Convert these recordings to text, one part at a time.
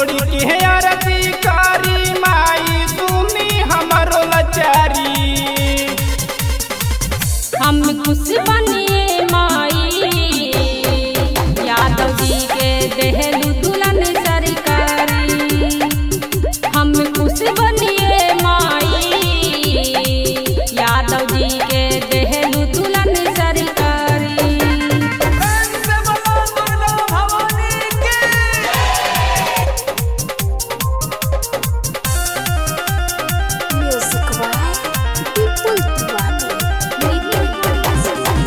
जोड़ी के आरती करी माई सुनी हमरो लाचारी हम खुश बनिए माई यादव जी के देहलू दुल्हन सरकारी हम खुश बनिए माई यादव जी के देहलू दुल्हन सरकारी Music by People Diwali. Radio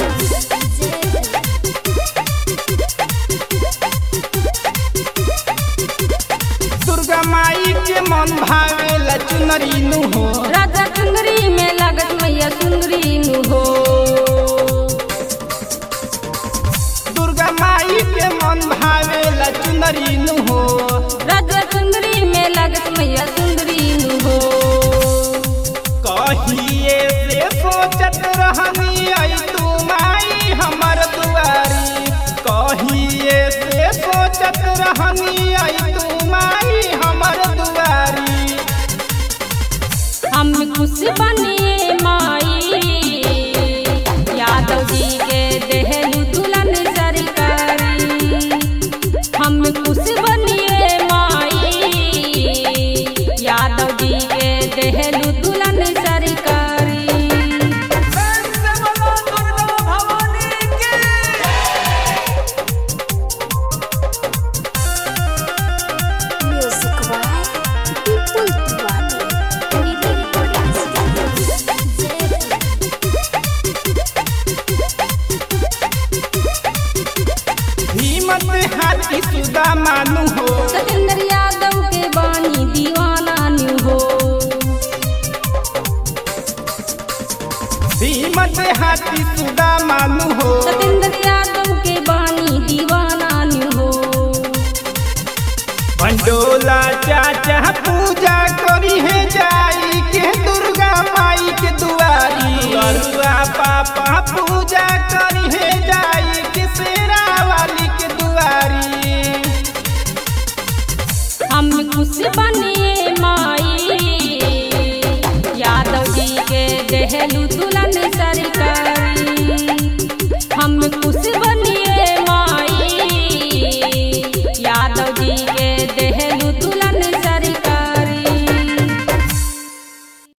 Durga माई के मन भावेला चुनरी नु हो राजा चुंदरी में लगत मैया सुंदरी नु हो दुर्गा माई के मन भावेला चुनरी नु हो राजा चुंदरी में लगत मैया सुंदरी नु हो कहिए से सोचत रहनी आई तू माई हमर दुआरी कहिए से सोचत रहनी आई तू माई हमर दुआरी हम खुश बनिए माई यादव जी के देहलू दुल्हन सरकारी हम खुश बनिए माई यादव जी के देहलू दुल्हन सरकारी Music by People Diwali. Radio हिम्मत हाथी सुदा मानू हो सतेंद्र यादव के बानी दीवाना न्यू हो हिम्मत हाथी सुदा मानू हो सतेंद्र यादव के बानी दीवाना न्यू हो पंडोला चाचा पूजा करी है जाई के दुर्गा माई के दुआरी अरुआ पापा पूजा करी है जाई के शेरा वाली के दुआरी हम खुश बनिए माई यादव जी के देहलू दुल्हन